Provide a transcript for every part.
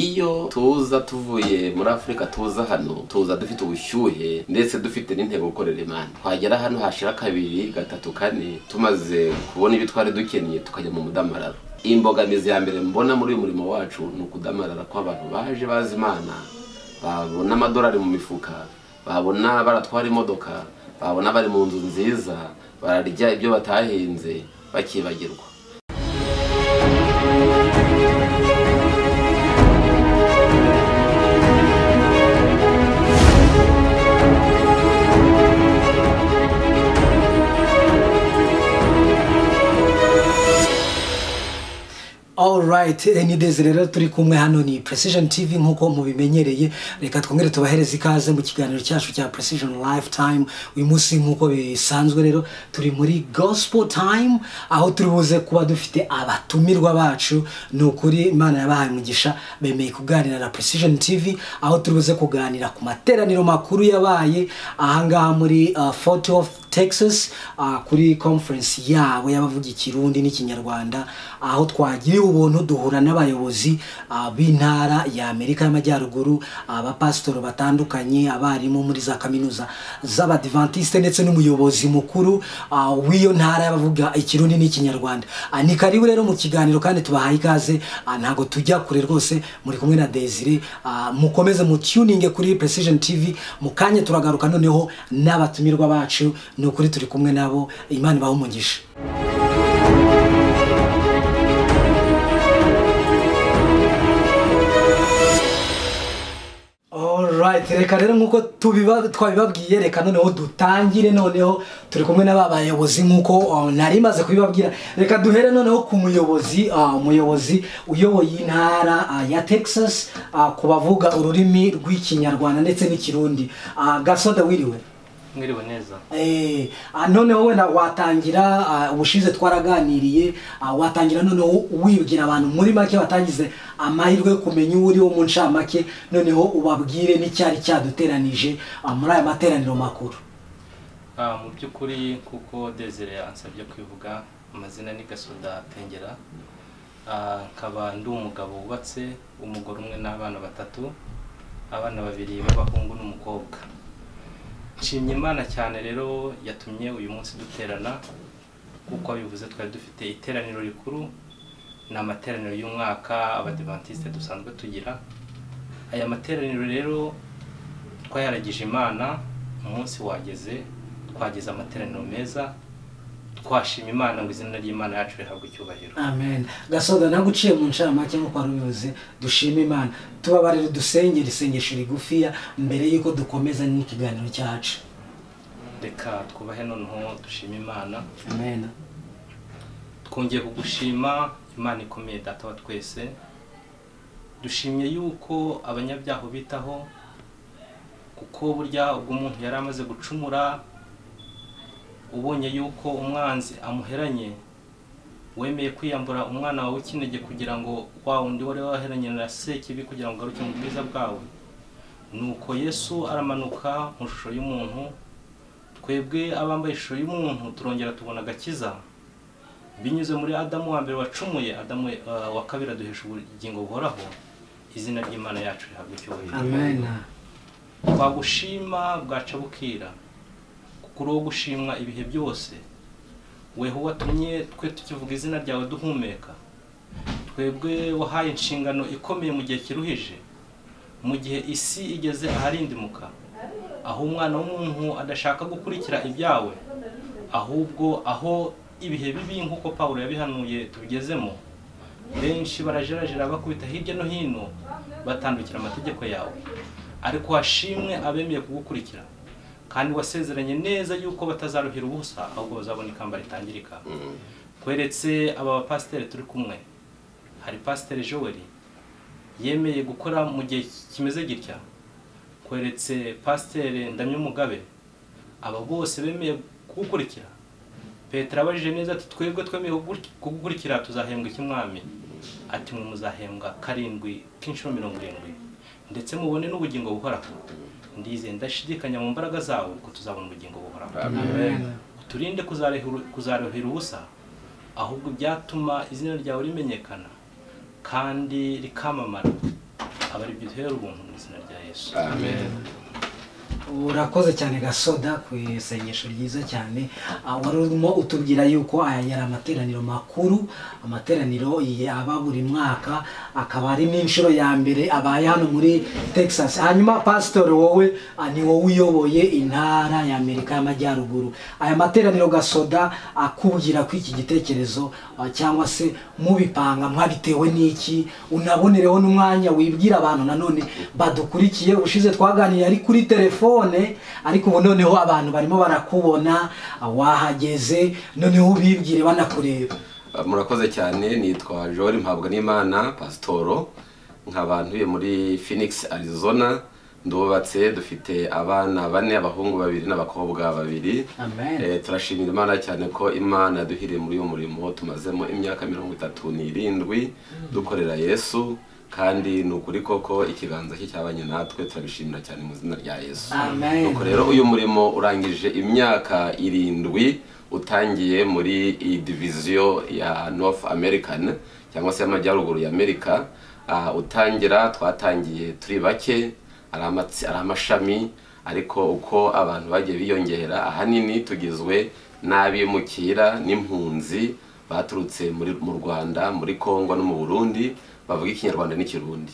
iyo tuza tuvuye muri afurika tuza hano tuza dufite ubushyuhe ndetse dufite n'intego gukorera imana twagera hano hashira kabiri gatatu kane tumaze kubona ibyo twari dukeneye tukajya mu mudamararo imbogamizi ya mbere mbona muri uyu murimo wacu ni ukudamarara kw'abantu baje bazi imana babona amadolari mu mifuka babona baratwara imodoka babona bari mu nzu nziza bararya ibyo batahinze bakibagirwa alright ni dezi rero turi kumwe hano ni precision tv nk'uko mubimenyereye reka twongere tubahereze ikaze mu kiganiro cyacu cya precision lifetime uyu munsi nk'uko bisanzwe rero turi muri gospel time aho turi buze kuba dufite abatumirwa bacu ni ukuri imana yabahaye umugisha bemeye kuganira na precision tv aho turi buze kuganira ku materaniro makuru yabaye ahangaha muri uh, fort of texas uh, kuri conference yabo y'abavuga ikirundi n'ikinyarwanda aho twagiriwe ubuntu duhura n'abayobozi uh, b'intara ya amerika y'amajyaruguru abapasitoro uh, batandukanye abarimu muri za kaminuza z'abadivantisite ndetse n'umuyobozi mukuru uh, w'iyo ntara y'abavuga ikirundi n'ikinyarwanda uh, ni karibu rero mu kiganiro kandi tubahaye ikaze uh, ntabwo tujya kure rwose muri kumwe na desire uh, mukomeze mutuninge kuri precision tv mu kanya turagaruka noneho n'abatumirwa bacu ni ukuri turi kumwe nabo imana ibaha umugisha Alright, reka rero nk'uko tubiba- twabibabwiye reka noneho dutangire noneho turi kumwe n'aba bayobozi nk'uko uh, nari maze kubibabwira reka duhere noneho ku muyobozi uh, umuyobozi uyoboye intara uh, ya texas uh, ku bavuga ururimi rw'ikinyarwanda ndetse n'ikirundi uh, gasoda wiriwe mwiriwe neza Eh, ah, noneho wenda watangira ah, ubushize twaraganiriye ah, watangira noneho wibwira abantu muri make watagize amahirwe yo kumenya uwo uri wo mu ncamake noneho ubabwire n'icyari cyaduteranije ah, muri aya materaniro makuru Ah, mu by'ukuri kuko desire yansabye kwivuga amazina ni gasoda tengera Ah, nkaba ndi umugabo wubatse umugore umwe n'abana batatu abana babiri b'abahungu n'umukobwa nshimye imana cyane rero yatumye uyu munsi duterana kuko bivuze twari dufite iteraniro rikuru ni amateraniro y'umwaka abadivantisite dusanzwe tugira aya materaniro rero twayaragije imana umunsi wageze twagize amateraniro meza twashima imana ngo izina ry'imana yacu rihabwe icyubahiro amen gasoda nawe uciye mu ncamake nk'uko wari ubivuze dushime imana tubabarire dusenge isengesho rigufiya mbere y'uko dukomeza n'ikiganiro cyacu reka twubahe noneho dushime imana amen twongeye kugushima imana ikomeye data wa twese dushimye yuko abanyabyaha ubitaho kuko burya ubwo umuntu yari amaze gucumura ubonye yuko umwanzi amuheranye wemeye kwiyambura umwana wawe w'ikinege kugira ngo wa wundi wari waheranye na sekibi kugira ngo ugaruke mu bwiza bwawe nuko yesu aramanuka mu ishusho y'umuntu twebwe abambaye ishusho y'umuntu turongera tubona agakiza binyuze muri adamu wa mbere wacumuye adamu eh, wa kabiri aduhesha ubugingo buhoraho izina ry'imana yacu rihabwa icyubahiro amen twagushima bwaca bukira kuko uri uwo gushimwa ibihe byose weho watumye twe tukivuga izina ryawe duhumeka twebwe wahaye inshingano ikomeye mu gihe kiruhije mu gihe isi igeze aharindimuka aho umwana w'umuntu adashaka gukurikira ibyawe ahubwo aho ibihe bibi nk'uko pawulo yabihanuye tubigezemo benshi barajerajera bakubita hirya no hino batandukira amategeko yawe ariko hashimwe abemeye kugukurikira kandi wasezeranye neza yuko batazaruhira ubusa ahubwo bazabona ikamba ritangirika tweretse aba bapasiteri turi kumwe hari pasiteri joel yemeye gukora mu gihe kimeze gitya kweretse pasiteri ndamyumugabe aba bose bemeye kugukurikira petero abajije neza ati twebwe twemeye kugu- kugukurikira tuzahembwa ik'umwami ati mwe muzahembwa karindwi k'inshuro mirongo irindwi ndetse mubone n'ubugingo buhoraho ndizeye ndashidikanya mu mbaraga zawe ko tuzabona ubugingo buhoraho uturinde kuzarehu- kuzaruhira ubusa ahubwo ibyatuma izina ryawe rimenyekana kandi rikamamara aba ari duhera ubuntu mu izina rya yesu amen urakoze cyane gasoda ku isengesho ryiza cyane Ah, wari urimo utubwira yuko aya yari amateraniro makuru amateraniro ya- aba buri mwaka akaba ari n'inshuro ya mbere abaye hano muri texas hanyuma pasitori wowe ah, ni wowe uyoboye intara y'amerika y'amajyaruguru aya materaniro gasoda akubwira ko iki gitekerezo ah, cyangwa se mubipanga mwabitewe n'iki unabonereho n'umwanya wibwira abantu nanone badukurikiye ushize twaganiriye ari kuri telefone ariko ubu noneho abantu barimo barakubona wahageze noneho ubibwire banakureba murakoze cyane nitwa jori mpabwa n'imana pasitoro nkaba ntuye muri phoenix arizona ndubatse dufite abana bane abahungu babiri n'abakobwa babiri Amen. Eh, turashimira imana cyane ko imana yaduhiriye muri uyu murimo tumazemo imyaka mirongo itatu n'irindwi dukorera yesu kandi ni ukuri koko ikiganza cye cyabanye natwe turabishimira cyane mu izina rya yesu Amen. Nuko rero uyu murimo urangije imyaka irindwi utangiye muri iyi diviziyo ya north american cyangwa se y'amajyaruguru ya amerika Ah, utangira twatangiye turi bake ari amatsi- ari amashami ariko uko abantu bagiye biyongera ahanini tugizwe n'abimukira n'impunzi baturutse muri mu rwanda muri congo no mu burundi bavuga ikinyarwanda n'ikirundi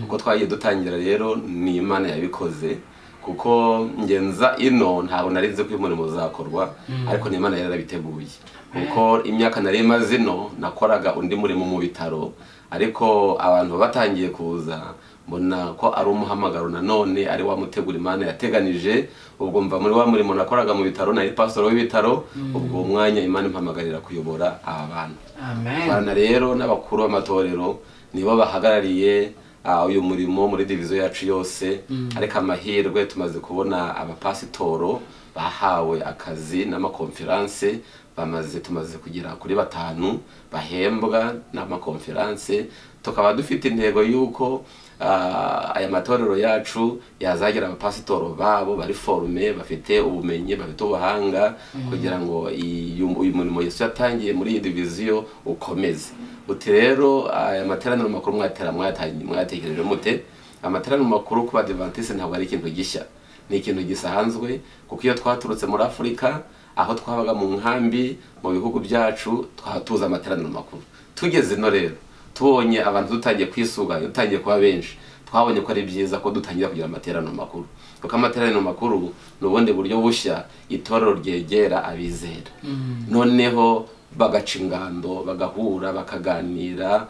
uko twagiye dutangira rero ni imana yabikoze kuko ngenza ino ntabwo nari nzi ko uyu murimo uzakorwa ariko ni imana yari yarabiteguye kuko imyaka nari imaze ino nakoraga undi murimo mu bitaro ariko abantu batangiye kuza mbona ko ari umuhamagaro nanone ari wa mutegura imana yateganije ubwo mva muri wa murimo nakoraga mu bitaro nari pasitoro w'ibitaro ubwo uwo mwanya imana impamagarira kuyobora aba bantu amen abana rero n'abakuru b'amatorero nibo bahagarariye ah, uyu murimo muri diviziyo yacu yose ariko amahirwe tumaze kubona abapasitoro bahawe akazi n'amakonferanse bamaze tumaze kugera kuri batanu bahembwa n'amakonferanse tukaba dufite intego y'uko ah, aya matorero yacu yazagira abapasitoro babo bari forume bafite ubumenyi bafite ubuhanga kugira ngo iyi- uyu murimo yesu yatangiye muri iyi diviziyo ukomeze uti rero aya materaniro makuru mwatera mwatangiye- mwatekereje mute amateraniro makuru ku badivantisi ntabwo ari ikintu gishya ni ikintu gisanzwe kuko iyo twaturutse muri afurika aho twabaga mu nkambi mu bihugu byacu twahatuza amateraniro makuru tugeze ino rero tubonye abantu dutangiye kwisuganya dutangiye kuba benshi twabonye ko ari byiza ko dutangira kugira amateraniro makuru kuko amateraniro makuru ni ubundi buryo bushya itorero ryegera abizera noneho bagaca ingando bagahura bakaganira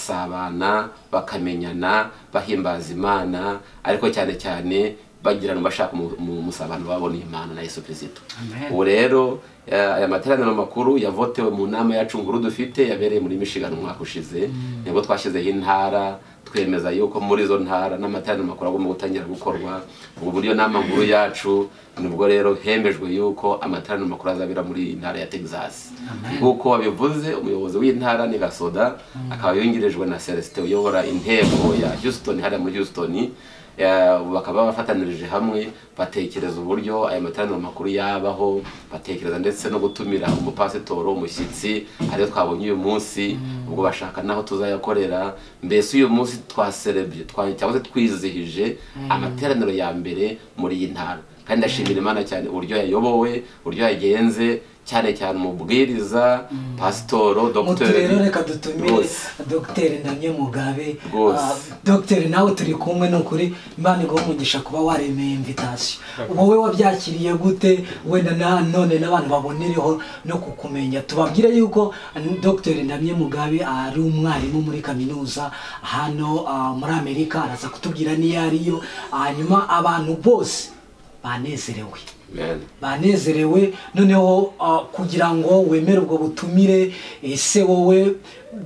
bagasabana bakamenyana bahimbaza imana ariko cyane cyane bagirana bashaka umu- umu- umusabano babona imana na yesu kirisito Amen. ubu rero eh, aya materaniro makuru yavotewe mu nama yacu nguru dufite yabereye muri michigan umwaka ushize nibwo twashyizeho intara twemeza yuko muri izo ntara n'amateraniro makuru agomba gutangira gukorwa ubwo buryo nama nkuru yacu nibwo rero hemejwe yuko amateraniro makuru azabera muri iyi ntara ya texas nk'uko wabivuze umuyobozi w'intara ni gasoda akaba yungirijwe na celestin uyobora intego ya houston hariya muri houston Eh, bakaba bafatanirije hamwe batekereza uburyo aya materaniro makuru yabaho batekereza ndetse no gutumira umupasitoro umushyitsi ariyo twabonye uyu munsi ubwo bashaka n'aho tuzayakorera mbese uyu munsi twaserebye twa- cyangwa se twizihije amateraniro ya mbere muri iyi ntara kandi ndashimira imana cyane uburyo yayobowe uburyo yagenze cyane cyane umubwiriza pasitoro muti rero dogiteri reka dutumire Rwose. dogiteri ndamye mugabe Rwose. Ah, dogiteri nawe turi kumwe ni ukuri imana iguha umugisha kuba waremeye invitasiyo wowe wabyakiriye gute wenda na none n'abantu babonereho no kukumenya tubabwire yuko ah, dogiteri ndamye mugabe ari umwarimu muri kaminuza hano ah, muri amerika araza kutubwira n'iyo ariyo hanyuma abantu bose banezerewe Amen. banezerewe noneho ah, kugira ngo wemere ubwo butumire ese wowe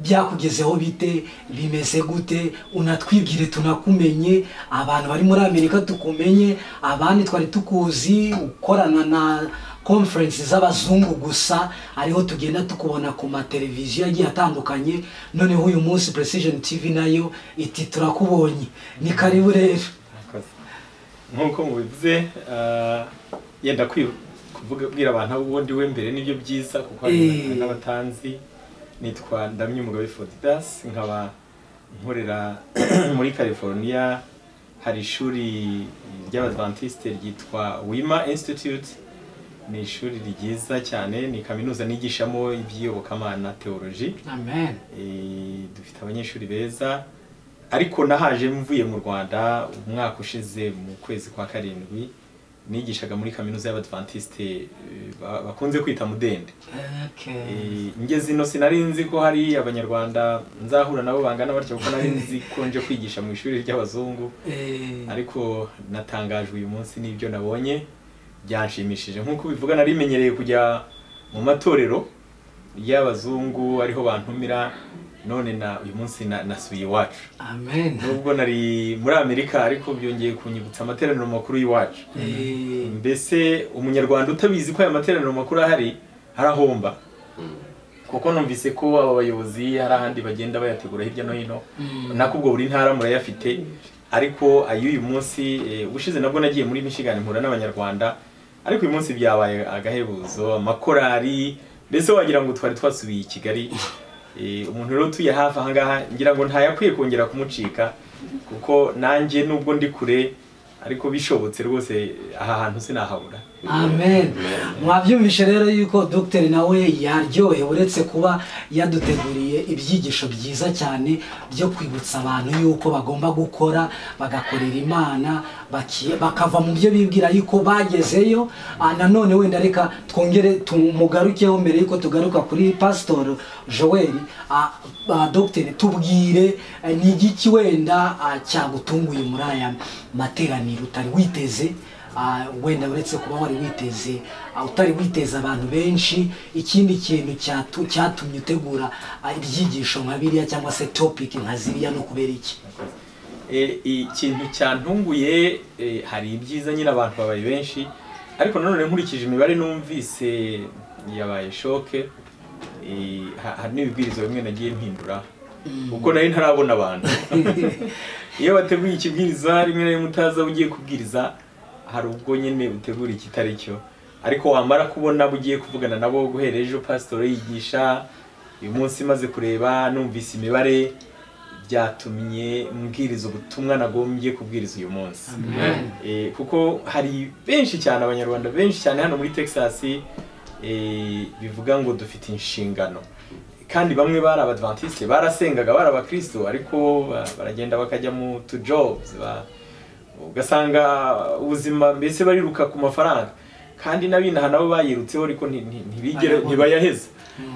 byakugezeho bite bimeze gute unatwibwire tunakumenye abantu bari muri amerika tukumenye abandi twari tukuzi ukorana na conference z'abazungu gusa ariho tugenda tukubona ku mateleviziyo agiye atandukanye noneho uyu munsi precision tv nayo iti turakubonye ni karibu rero Murakoze. nk'uko mubivuze ah, yenda kwi- kuvuga kubwira abantu abo uwo ndiwe mbere nibyo byiza kuko hari Eh. n'abatanzi nitwa ndamye umugabo fodidas nkaba nkorera muri california hari ishuri ry'abadventiste ryitwa wima institute ni ishuri ryiza cyane ni kaminuza nigishamo iby'iyobokamana teoloji amen Eh, dufite abanyeshuri beza ariko nahaje mvuye mu rwanda umwaka ushize mu kwezi kwa karindwi nigishaga muri kaminuza y'abadvantiste eh, ba- bakunze kwita mudende okay Eh, ngeze ino sinari nzi ko hari abanyarwanda nzahura nabo bangana batyo kuko nari nzi ko nje kwigisha mu ishuri ry'abazungu Eh, ariko natangajwe uyu munsi n'ibyo nabonye byanshimishije nk'uko bivuga nari menyereye kujya mu matorero y'abazungu ariho bantumira none na uyu munsi na- nasubiye iwacu amen nubwo nari muri amerika ariko byongeye kunyibutsa amateraniro makuru y'iwacu Eh, mbese umunyarwanda utabizi ko aya materaniro makuru ahari harahomba kuko numvise ko aba bayobozi hari ahandi bagenda bayategura hirya no hino nako ubwo buri ntara murayafite ariko ay'uyu munsi eh, ubushize nabwo nagiye muri Michigan mpura n'abanyarwanda ariko uyu munsi byabaye agahebuzo amakorari mbese wagira ngo twari twasubiye i kigali Eh, umuntu rero utuye hafi ahangaha ngira ngo ntayakwiye kongera kumucika kuko nanjye nubwo ndi kure ariko bishobotse rwose aha hantu sinahabura amen mwabyumvishe rero yuko dogiteri nawe yaryohewe uretse kuba yaduteguriye ibyigisho byiza cyane byo kwibutsa abantu yuko bagomba gukora bagakorera imana baki- bakava mu byo bibwira yuko bagezeyo Ah, nanone wenda reka twongere tumugarukeho mbere yuko tugaruka kuri pasitoro joel Ah, ah, dogiteri tubwire eh, ni igiki wenda ah, cyagutunguye muri aya materaniro utari witeze Ah, wenda uretse kuba wari witeze ah, utari witeze abantu benshi ikindi kintu cyatu- cyatumye utegura ah, ibyigisho nka biriya cyangwa se topic nka ziriya no kubera iki Eh, ikintu cyantunguye eh, hari ibyiza nyine abantu babaye benshi ariko nanone nkurikije imibare numvise yabaye shoke Eh, ha- hari n'ibibwiriza bimwe nagiye mpindura kuko nari ntarabona abantu iyo bateguye ikibwiriza rimwe na rimwe utaza aho ugiye kubwiriza hari ubwo nyine utegura ikitari cyo ariko wamara kubona abo ugiye kuvugana nabo guhera ejo pasitoro yigisha uyu munsi maze kureba numvise imibare byatumye mbwiriza ubutumwa nagombye kubwiriza uyu munsi Eh, kuko hari benshi cyane abanyarwanda benshi cyane hano muri texas eh, bivuga ngo dufite inshingano kandi bamwe bari abadventiste barasengaga bari abakristo ariko ba- baragenda bakajya mu tu jobs ba- ugasanga ubuzima mbese bariruka ku mafaranga kandi n'abinaha nabo bayirutseho ariko nti- nti- ntibigere Ayabona. ntibayaheze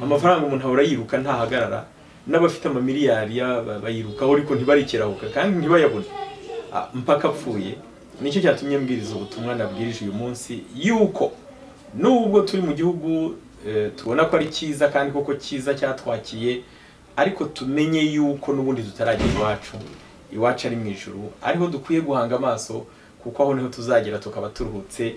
amafaranga umuntu ahora yiruka ntahagarara n'abafite amamiliyari ya- ba- bayirukaho ariko ntibarikirahuka kandi ntibayabone Ah, mpaka apfuye nicyo cyatumye mbwiriza ubutumwa nabwirije uyu munsi yuko nubwo turi mu gihugu eh, tubona ko ari cyiza kandi koko cyiza cyatwakiye ariko tumenye yuko n'ubundi tutaragera iwacu iwacu ari mu ijuru ariho dukwiye guhanga amaso kuko aho niho tuzagera tukaba turuhutse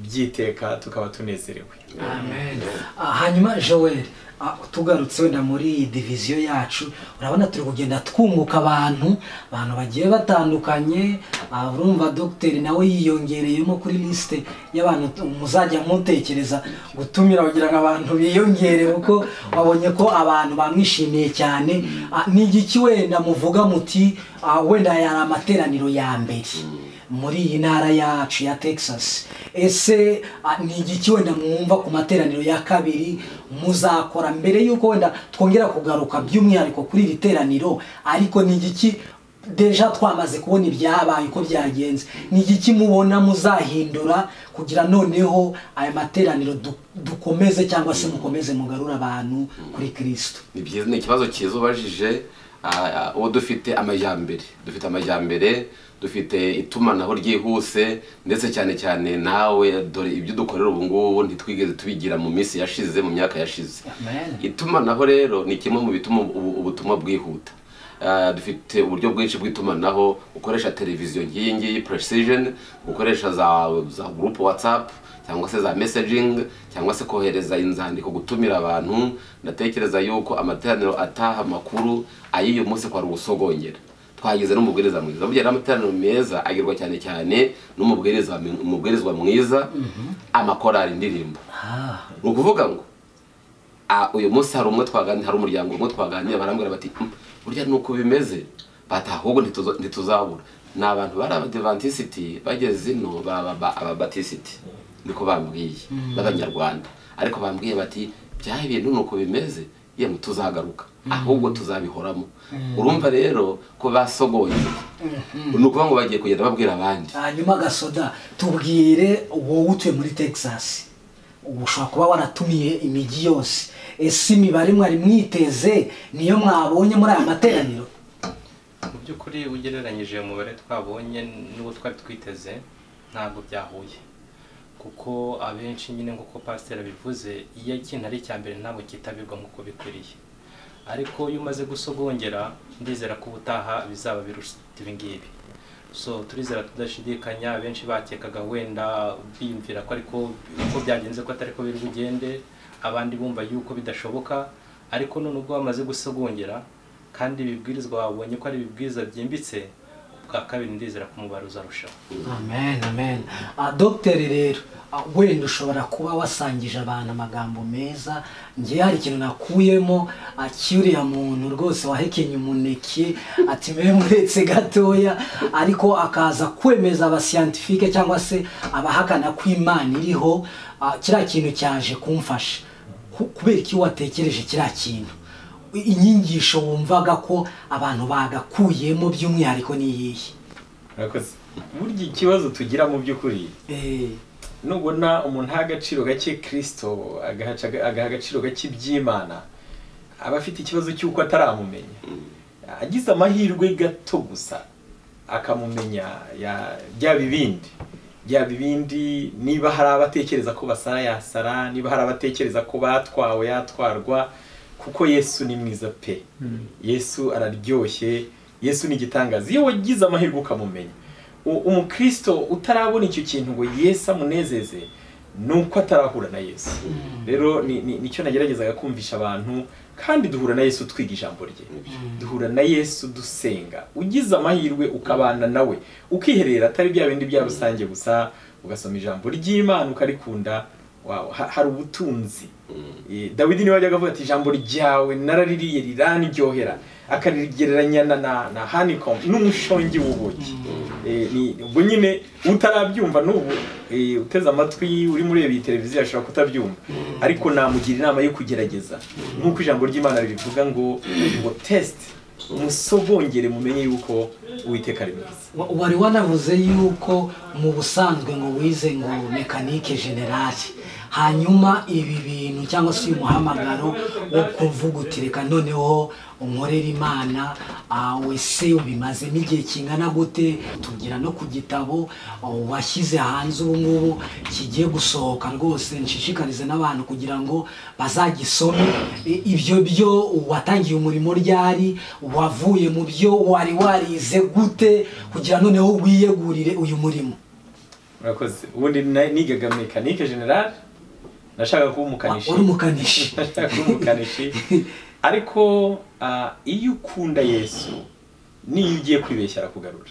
byiteka tukaba tunezerewe Amen. Ah, hanyuma joel ah, tugarutse wenda muri iyi diviziyo yacu urabona turi kugenda twunguka abantu abantu bagiye batandukanye ah, urumva dogiteri nawe yiyongereyemo kuri lisite y'abantu t- muzajya nkutekereza gutumira kugira ngo abantu biyongere kuko wabonye ko abantu bamwishimiye cyane Ah, ni igiki wenda muvuga muti ah, wenda yari amateraniro ya mbere muri iyi ntara yacu ya texas ese ah, ni igiki wenda mwumva ku materaniro ya kabiri muzakora mbere y'uko wenda twongera kugaruka by'umwihariko kuri iri teraniro ariko ni igiki deja twamaze kubona ibyabaye uko byagenze ni igiki mubona muzahindura kugira noneho aya materaniro du- dukomeze cyangwa se mukomeze mugarure abantu kuri kirisito ni byiza ni ikibazo cyiza ubajije ah, ah, uwo dufite amajyambere dufite amajyambere dufite itumanaho ryihuse ndetse cyane cyane nawe dore ibyo dukorera ubu ngubu ntitwigeze tubigira mu minsi yashize mu myaka yashize itumanaho rero ni kimwe mu bituma ubu- ubutumwa bwihuta Ah, dufite uburyo bwinshi bw'itumanaho ukoresha televiziyo nk'iyi ngiyi precision ukoresha za za group whatsapp cyangwa se za messaging cyangwa se kohereza inzandiko gutumira abantu ndatekereza yuko amateraniro ataha amakuru ay'uyu munsi kwari ugusogongera twagize n'umubwiriza mwiza burya rero amateraniro meza agirwa cyane cyane n'umubwiriza umubwirizwa mwiza amakorali indirimbo ni ukuvuga ngo "Ah, uyu munsi hari umwe twaganira hari umuryango umwe twaganira barambwira bati "Mm, burya ni uko bimeze bati ahubwo ntituza- ntituzabura ni abantu bari abadivantisiti bageze ino baba ba- ababatisiti niko bambwiye b'abanyarwanda ariko bambwiye bati byaha ibintu ni uko bimeze yemwe tuzagaruka ahubwo tuzabihoramo urumva rero ko basogoye ni ukuvuga ngo bagiye kugenda babwira abandi hanyuma gasoda tubwire wowe utuye muri texas ubu ushobora kuba waratumiye imijyi yose ese imibare mwari mwiteze niyo mwabonye muri aya materaniro mu by'ukuri ugereranyije uwo mubare twabonye n'uwo twari twiteze ntabwo byahuye kuko abenshi nyine nk'uko pasiteri abivuze iyo ikintu ari icya mbere ntabwo kitabirwa nk'uko bikwiriye ariko iyo umaze gusogongera ndizera ko ubutaha bizaba biruta ibi ngibi so turizera tudashidikanya benshi bakekaga wenda biyumvira ko ariko uko byagenze ko atari ko biri bugende abandi bumva yuko bidashoboka ariko none ubwo bamaze gusogongera kandi ibibwirizwa babonye ko ari ibibwiriza byimbitse ubwa kabiri ndizera kumubara uzarushaho amen amen Ah, dogiteri rero ah, wenda ushobora kuba wasangije abantu amagambo meza ngewe hari ikintu nakuyemo ah, cy'uriya muntu rwose wahekenye umuneke ati mbe muretse gatoya ariko akaza kwemeza abasiyantifike cyangwa se abahakana ko imana iriho ah, kiriya kintu cyaje kumfasha Ku- kubera iki watekereje kiriya kintu inyigisho wumvaga ko abantu bagakuyemo by'umwihariko n'iyihe murakoze burya ikibazo tugira mu by'ukuri Eh, nubona umuntu aha agaciro gake kirisito agahaca- agaha agaciro gake iby'imana aba afite ikibazo cy'uko ataramumenya agize amahirwe gato gusa akamumenya ya- byaba ibindi byaba ibindi niba hari abatekereza ko basara yasara niba hari abatekereza ko batwawe yatwarwa kuko yesu ni mwiza pe yesu araryoshye yesu ni igitangaza iyo wagize amahirwe ukamumenya U- umukristo utarabona icyo kintu ngo yesu amunezeze ni uko atarahura na yesu rero ni- ni- nicyo nageragezaga kumvisha abantu kandi duhura na yesu twiga ijambo rye duhura na yesu dusenga ugize amahirwe ukabana nawe ukiherera atari bya bindi bya rusange gusa ugasoma ijambo ry'imana ukarikunda wawe ha- hari ubutunzi Eh, dawidi niwe wajyaga avuga ati ijambo ryawe naraririye riraniryohera akarigereranya na na na honeycomb n'umushongi w'ubuki Eh, ni- ubwo nyine utarabyumva n'ubu eh, uteze amatwi urimo ureba iyi televiziyo ashobora kutabyumva ariko namugira inama yo kugerageza nk'uko ijambo ry'imana ribivuga ngo ngo test musogongere mumenye yuko uwiteka ari mwiza wa- wari wanavuze yuko mu busanzwe ngo wize ngo mekanike generali hanyuma ibi bintu cyangwa se uyu muhamagaro wo kuvuga uti reka noneho unkorere imana ah, wese ubimazemo igihe kingana gute tugira no ku gitabo ah, washyize hanze ubu ngubu kigiye gusohoka rwose nshishikarize n'abantu kugira ngo bazagisome I- ibyo byo watangiye umurimo ryari wavuye mu byo wari warize gute kugira noneho wiyegurire uyu murimo murakoze ubundi na- nigaga mekanike general nashakaga kuba umukanishi wari umukanishi ashaka kuba umukanishi ariko ah, iyo ukunda yesu niyo ugiye kwibeshya arakugarura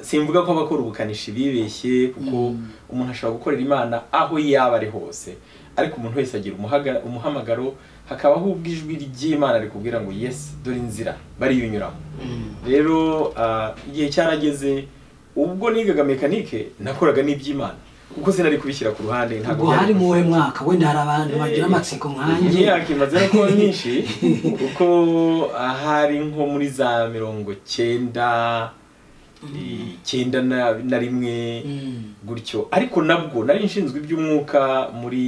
simvuga ko abakora ubukanishi bibeshye kuko umuntu ashobora gukorera imana aho yaba ari hose ariko umuntu wese agira umuhaga- umuhamagaro hakabaho ubwo ijwi ry'imana rikubwira ngo yesi dore inzira bariyunyuramo rero ah, igihe cyarageze ubwo nigaga mekanike nakoraga n'iby'imana kuko sinari kubishyira ku ruhande ubwo hari byari mu wowe mwaka wenda hari abantu bagira amatsiko nkanjye imyaka imaze no kuba myinshi kuko ahari nko muri za mirongo cyenda icyenda na- na rimwe Mm. gutyo ariko nabwo nari nshinzwe iby'umwuka muri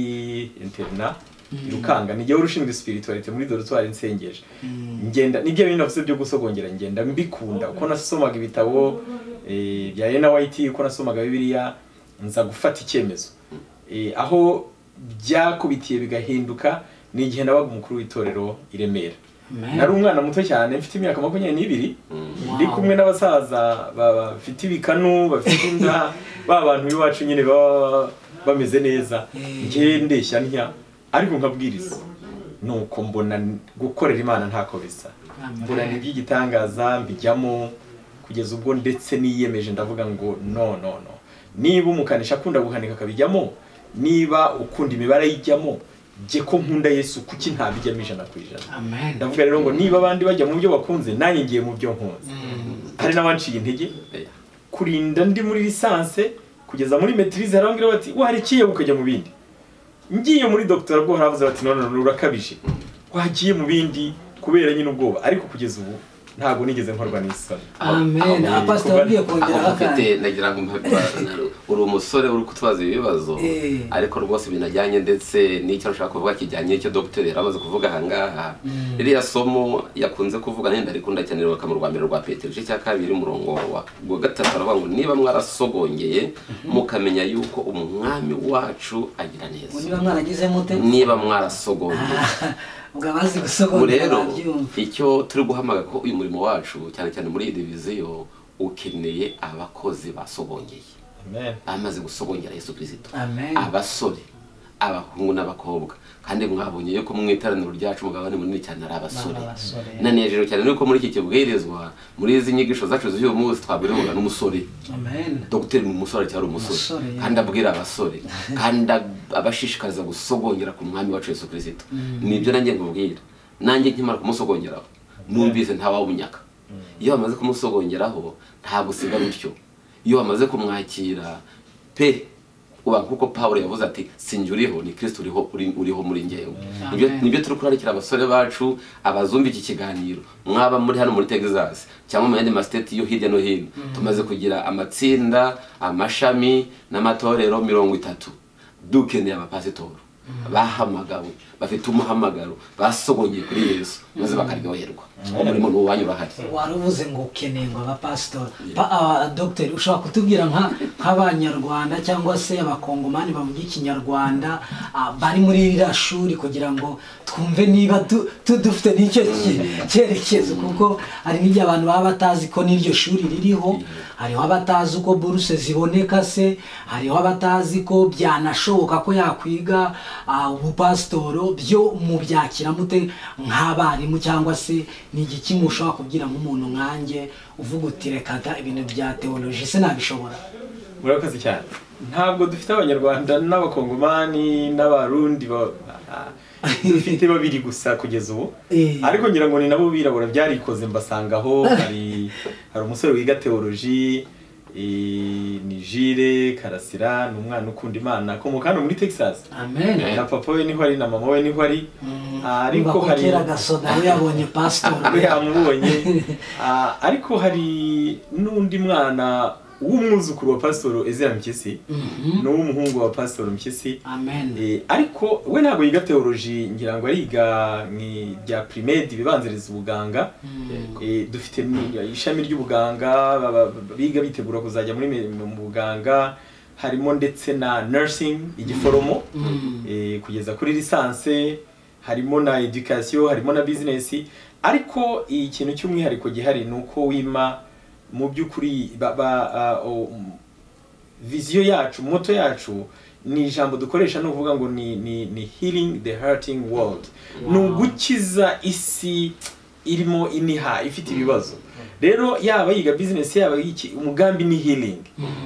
interna irukanga ni jyewe urushinzwe spiritualite muri dorutwari nsengeje ngenda nibyo bintu navuze byo gusogongera ngenda mbikunda uko nasomaga ibitabo eh, bya Ellen White uko nasomaga bibiliya nza gufata icyemezo Eh, aho byakubitiye bigahinduka ni igihe nabaga umukuru w'itorero i Remera Amen. nari umwana muto cyane mfite imyaka makumyabiri n'ibiri ndi Wow. kumwe n'abasaza ba- bafite ibikanu bafite inda ba bantu b'iwacu nyine baba bameze neza njye ndeshya ntya ariko nkabwiriza nuko mbona gukorera imana ntako bisa Amen. mbona ni iby'igitangaza mbijyamo kugeza ubwo ndetse niyemeje ndavuga ngo no no no niba umukanishi akunda guhanika akabijyamo niba ukunda imibare ayijyamo jye ko nkunda yesu kuki ntabijyamo ijana ku ijana amen ndavuga rero ngo niba abandi bajya mu byo bakunze nanjye ngiye mu byo nkunze hari n'abanciye intege Oya. kurinda ndi muri lisanse kugeza muri metirize hari abambwira bati warekiye ukajya mu bindi ngiye muri dogiteri bwo haravuze bati none none urakabije wagiye mu bindi kubera nyine ubwoba ariko kugeza ubu ntabwo nigeze nkorwa n'isoni amen Aho- apasiteri kuba- wabwiye aho kongeraho mfite akandi ndagira ngo mpabwa uri umusore uri kutubaza ibibazo Eh. ariko rwose ibintu ajyanye ndetse n'icyo ashaka kuvuga kijyanye n'icyo dr yari amaze kuvuga ahangaha ririya somo yakunze kuvuga nenda rikunda cyane rubaka mu rwa mbere rwa petero igice cya kabiri umurongo wa wa gatatu aravuga ngo niba mwarasogongeye mukamenya yuko umwami wacu agira neza niba mwaragize mute niba mwarasogongeye ubwo abazi gusogonora ubu rero babyumva icyo turi guhamagara ko uyu murimo wacu cyane cyane muri iyi diviziyo ukeneye abakozi basobongeye Amen. bamaze gusobongera yesu kirisito amen abasore abahungu n'abakobwa kandi mwabonye yuko mu iteraniro ryacu umugabane munini cyane ari abasore Ari abasore. nanejejwe cyane nuko muri iki kibwirizwa muri izi nyigisho zacu z'uyu munsi twabwirwaga n'umusore amen dogiteri ni umusore cyari umusore Umusore, yeah. kandi abwira abasore kandi ab- abashishikariza gusogongera ku mwami wacu yesu kirisito nibyo nanjye nkubwira nanjye nkimara kumusogongeraho numvise ntawawunyaka iyo bamaze kumusogongeraho nta gusiga bityo iyo bamaze kumwakira pe uba nk'uko pawulo yavuze ati sinjye uriho ni kirisito uriho uri- uriho muri ngewe Nibyo- Amen. nibyo turi kurarikira abasore bacu abazumva iki kiganiro mwaba muri hano muri texas cyangwa mu yandi masiteti yo hirya no hino tumaze kugira amatsinda amashami n'amatorero mirongo itatu dukeneye abapasitori bahamagawe bafite umuhamagaro basogongeye kuri yesu maze bakaryoherwa umurimo ni uwanyu urahari wari uvuze ngo ukeneye ngo abapasitori Pa- aba- dogiteri ushobora kutubwira nka- nk'abanyarwanda cyangwa se abakongomani bavuga ikinyarwanda ah, bari muri ririya shuri kugira ngo twumve niba tu- tu- dufite n'icyo ki- cyerekezo kuko hari n'igihe abantu baba batazi ko n'iryo shuri ririho hariho abatazi uko buruse ziboneka se hariho abatazi ko byanashoboka ko yakwiga ah, ubupasitoro byo mubyakira mute nk'abarimu cyangwa se ni igiki mushobora kubwira nk'umuntu nkanjye uvuga uti reka da ibintu bya teoloji se nabishobora murakoze cyane ntabwo dufite abanyarwanda n'abakongomani n'abarundi ba- ah, dufite babiri gusa kugeza ubu Eh. ariko ngira ngo ni nabo birabura byarikoze mbasangaho hari hari umusore wiga teoloji eh, ni jire karasira ni umwana ukunda imana akomoka hano muri texas amen na papa we niho ari na mama we niho ari Ah, ariko Umva ko hari kera gasoda we yabonye pasitoro we yamubonye Ah, ariko hari n'undi mwana w'umwuzukuru wa pasitoro ezira mpyisi Mhm. ni uw'umuhungu wa pasitoro mpyisi amen Eh, ariko we ntabwo yiga teoloji ngira ngo ariga mwi- bya pirimedi ibibanziriza ubuganga Eh, dufite ni- ishami ry'ubuganga baba- biga bitegura kuzajya muri me- mu buganga harimo ndetse na nursing igiforomo Mm. eh, kugeza kuri lisanse harimo na education harimo na bizinesi ariko ikintu cy'umwihariko gihari ni uko wima mu by'ukuri ba- ba- ah, o- m- viziyo yacu moto yacu ni ijambo dukoresha ni ukuvuga ngo ni, ni, ni healing the hurting world ni ugukiza isi irimo iniha ifite ibibazo rero yaba yiga bizinesi yaba yiki umugambi ni healing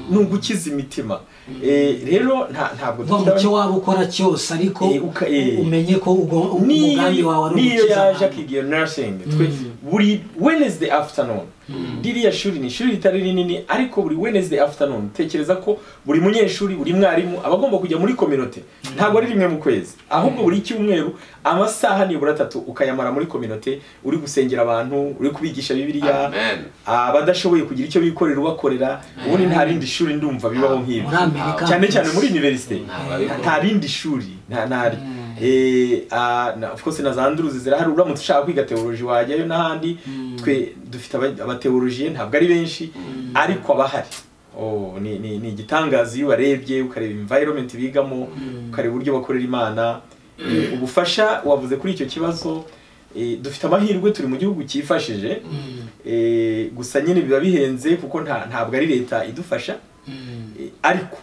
ni ugukiza imitima Eh, rero nta- ntabwo umva mu dufite cyo waba ukora cyose ariko Eh, uka- eh. umenye ko ugo- umugambi wawe niyo ari niyo ugukiza yaje abantu. akiga iyo nursing twe buri wednesday afternoon ririya shuri ni ishuri ritari rinini ariko buri wednesday afternoon tekereza ko buri munyeshuri buri mwarimu aba agomba kujya muri kominote ntabwo ari rimwe mu kwezi ahubwo buri cyumweru amasaha nibura atatu ukayamara muri kominote uri gusengera abantu uri kubigisha bibiliya amen abadashoboye kugira icyo bikorera ubakorera ubundi nta rindi shuri ndumva bibaho nk'ibi muri amerika cyane cyane muri universite Ntababikora. nta rindi shuri nta ntari Eh, ah, na- of course na za nduruzi zirahari uramutse ushaka kwiga teoloji wajyayo n'ahandi twe dufite aba- abateolojiye ntabwo ari benshi ariko abahari Oh, ni ni- ni igitangaza iyo ubarebye ukareba environment bigamo ukareba uburyo bakorera imana Eh, ubufasha wavuze kuri icyo kibazo eh, dufite amahirwe turi mu gihugu cyifashije Eh, gusa nyine biba bihenze kuko nta- ntabwo ari leta idufasha Eh, ariko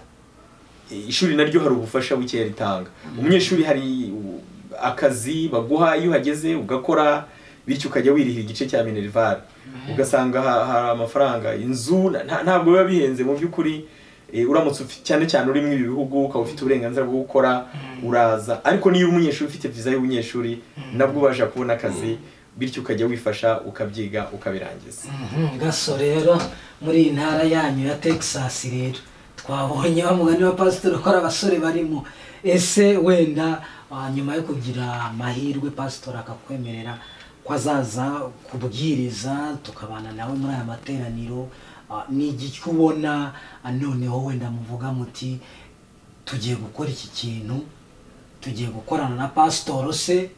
eh, ishuri naryo hari ubufasha bukeya ritanga umunyeshuri hari u- akazi baguha iyo uhageze ugakora bityo ukajya wirihira igice cya minerval ugasanga ha- hari amafaranga inzu na- nta- ntabwo biba bihenze mu by'ukuri eh, uramutse ufi- cyane cyane uri muri ibi bihugu ukaba ufite uburenganzira bwo gukora uraza ariko niyo uri umunyeshuri ufite viza y'ubunyeshuri nabwo ubasha kubona akazi bityo ukajya wifasha ukabyiga ukabirangiza Mhm, gaso rero muri iyi ntara yanyu ya texas rero twabonye wa mugani wa pasiteri ukora abasore barimo ese wenda ah, nyuma yo kugira amahirwe pasiteri akakwemerera ko azaza kubwiriza tukabana nawe muri aya materaniro ah, ni igiki ubona ah, noneho wenda muvuga muti tugiye gukora iki kintu tugiye gukorana na pasitoro se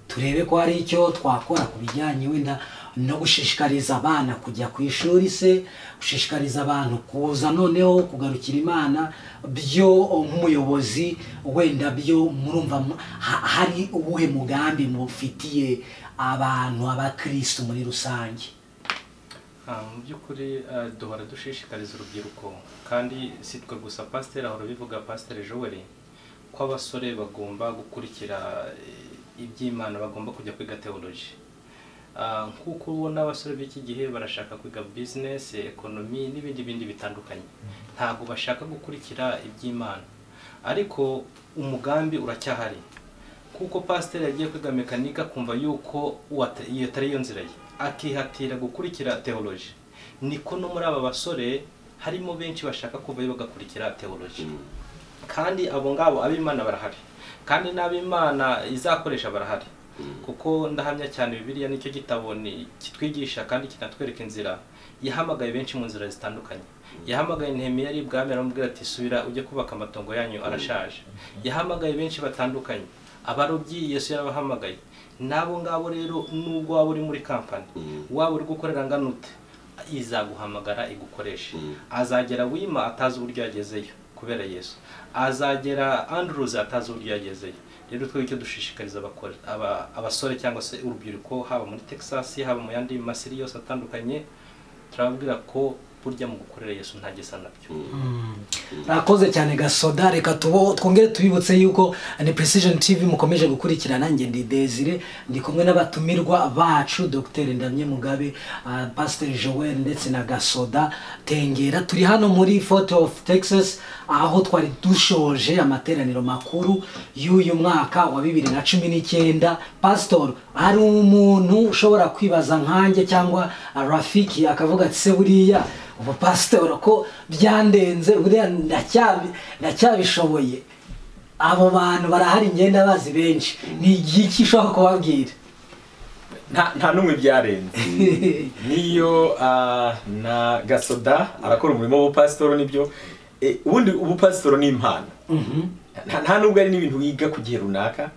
turebe ko hari icyo twakora ku bijyanye wenda no gushishikariza abana kujya ku ishuri se gushishikariza abantu kuza noneho kugarukira imana byo nk'umuyobozi wenda byo murumva mu- ha- hari uwuhe mugambi mufitiye abantu abakirisitu muri rusange Ah, mu by'ukuri ah, duhora dushishikariza urubyiruko kandi si twe gusa pasiteri ahora bivuga pasiteri joel ko abasore bagomba gukurikira eh, iby'imana bagomba kujya kwiga teoloji Ah, nk'uko ubona abasore b'iki gihe barashaka kwiga bizinesi ekonomi n'ibindi bindi bitandukanye ntabwo bashaka gukurikira iby'imana ariko umugambi uracyahari kuko pasiteri yagiye kwiga mekanika akumva yuko uwata- iyo atari yo nzira ye akihatira gukurikira teoloji niko no muri aba basore harimo benshi bashaka kuvayo bagakurikira teoloji kandi abo ngabo ab'imana barahari kandi n'ab'imana izakoresha barahari kuko ndahamya cyane bibiliya nicyo gitabo ni- kitwigisha kandi kinatwereka inzira yahamagaye benshi mu nzira zitandukanye yahamagaye ntemi yari ibwami aramubwira ati subira ujye kubaka amatongo yanyu arashaje yahamagaye benshi batandukanye abarobyi yesu yarabahamagaye n'abo ngabo rero nubwo waba uri muri kampani waba uri gukorera angana ute izaguhamagara igukoreshe azagera wima atazi uburyo yagezeyo kubera yesu azagera anduruzi atazi uburyo yagezeyo rero twebwe icyo dushishikariza abakore- aba- abasore cyangwa se urubyiruko haba muri texas haba mu yandi masiri yose atandukanye turababwira ko burya mu gukorera yesu nta gisa nabyo rakoze cyane gasoda reka tubo twongere tubibutse yuko ni precision tv mukomeje gukurikirana njye ndi desire ndi kumwe n'abatumirwa bacu dr ndamye mugabe ah, pastor joel ndetse na gasoda tengera turi hano muri fort of texas aho twari dushoje amateraniro makuru y'uyu mwaka wa bibiri na cumi n'icyenda pastor hari umuntu ushobora kwibaza nkanjye cyangwa ah, rafiki akavuga ati se buriya ubu pasitoro ko byandenze buriya ndacyabi- ndacyabishoboye abo bantu barahari imyenda bazi benshi ni igiki ushobora kubabwira nta nta n'umwe byarenze niyo ah, na gasoda arakora umurimo w'ubupasitoro nibyo Eh, ubundi ubupasitoro ni impano nta nta nubwo ari n'ibintu wiga ku gihe runaka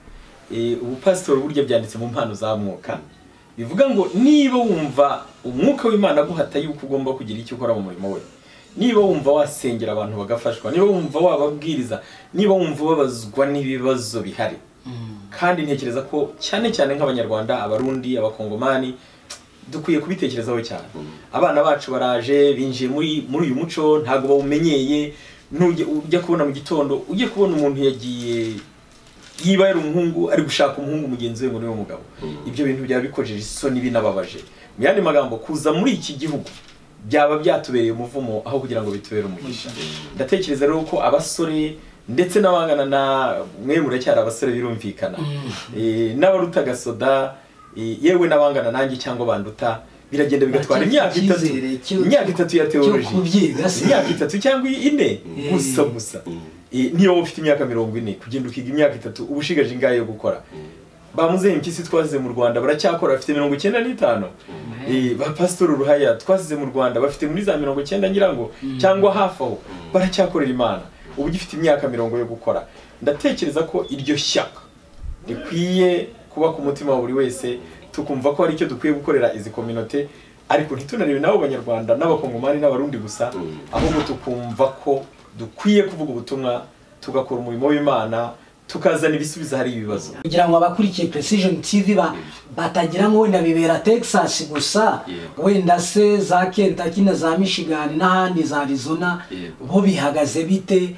Eh, ubupasitoro burya byanditse mu mpano za mwuka bivuga ngo niba wumva umwuka w'imana aguhata yuko ugomba kugira icyo ukora mu murimo we niba wumva wasengera abantu bagafashwa niba wumva wababwiriza niba wumva babazwa n'ibibazo bihari kandi ntekereza ko cyane cyane nk'abanyarwanda abarundi abakongomani dukwiye kubitekerezaho cyane abana bacu baraje binjiye muri muri uyu muco ntabwo bawumenyeye nujya ujya kubona mu gitondo ujye kubona umuntu yagiye yiba yari umuhungu ari gushaka umuhungu mugenzi we ngo niwe mugabo ibyo bintu byaba bikojeje isoni binababaje mu yandi magambo kuza muri iki gihugu byaba byatubereye umuvumo aho kugira ngo bitubere umugisha ndatekereza rero ko abasore ndetse n'abangana na mwe muracyari abasore birumvikana Eh, n'abaruta gasoda eh, yewe n'abangana nanjye cyangwa banduta biragenda bigatwara imyaka Icyizere itatu cyo- imyaka itatu ya cyo teoloji kubyiga se. imyaka itatu cyangwa ine Eh. gusa gusa Eh, niyo wowe ufite imyaka mirongo ine kugenda ukiga imyaka itatu uba ushigaje ingahe yo gukora ba muzehe mpyisi twazize mu rwanda baracyakora bafite mirongo icyenda n'itanu Eh, ba pasitori ruhaya twasize mu rwanda bafite muri za mirongo icyenda nyirango cyangwa hafi aho baracyakorera imana ubu ugifite imyaka mirongo yo gukora ndatekereza ko iryo shyaka rikwiye kuba ku mutima wa buri wese tukumva ko hari icyo dukwiye gukorera izi kominote ariko ntitunanire nabo banyarwanda n'abakongomani n'abarundi gusa ahubwo tukumva ko dukwiye kuvuga ubutumwa tugakora umurimo w'imana tukazana ibisubizo hari ibibazo kugira ngo abakurikiye precision tv ba batagira ngo wenda bibera texas gusa Yego. wenda se za kentucky na za michigan n'ahandi za arizona Yego. bo bihagaze bite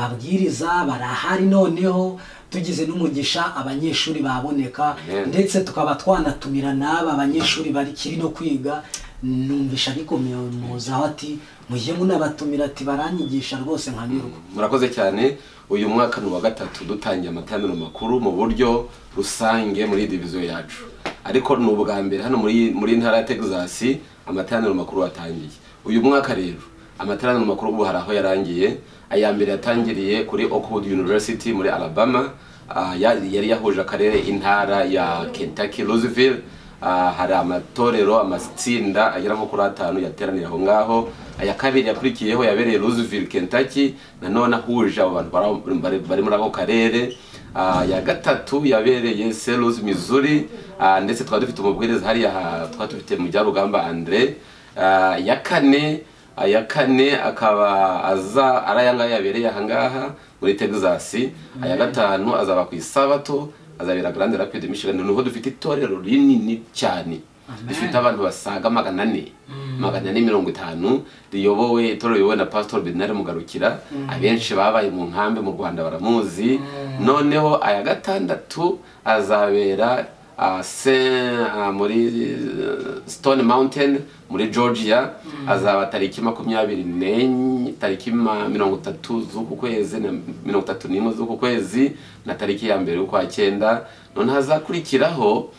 ababwiriza barahari noneho tugize n'umugisha abanyeshuri baboneka Amen. ndetse tukaba twanatumira n'aba banyeshuri bakiri no kwiga numvisha bikomeye muzaho ati mujye munabatumira ati baranyigisha rwose nkanyurwa murakoze cyane uyu mwaka ni uwa gatatu dutangiye amateraniro makuru mu buryo rusange muri diviziyo yacu ariko ni ubwa mbere hano muri muri ntara ya texas amateraniro makuru watangiye uyu mwaka rero amateraniro makuru ubu hari aho yarangiye aya mbere yatangiriye kuri oakwood university muri alabama ah, ya- yari yahuje akarere intara ya kentucky louisville Ah, hari amatorero amatsinda agera nko kuri atanu yateranira aho ngaho aya kabiri yakurikiyeho yabereye Louisville Kentucky nanone ahuje abo bantu bari- bari- bari muri ako karere Ah, ya gatatu yabereye Selous Missouri Ah, ndetse twari dufite umubwiriza hariya ha- twari dufite mu byarugamba Andre Ah, ya kane aya kane akaba aza ari aya ngaya yabereye aha ngaha muri Texas aya gatanu azaba ku isabato azabera Grand Rapids Michigan niho dufite itorero rinini cyane dufite abantu basaga magana ane magana ane mirongo itanu riyobowe itorero riyobowe na Pastor Bernard Mugarukira abenshi babaye mu nkambi mu Rwanda baramuzi noneho aya gatandatu azabera ah, Saint ah, muri eh, Stone Mountain muri Georgia azaba tariki makumyabiri nenye tariki ma- mirongo itatu z'uku kwezi na mirongo itatu n'imwe z'uku kwezi na tariki ya mbere y'ukwa cyenda noneho azakurikiraho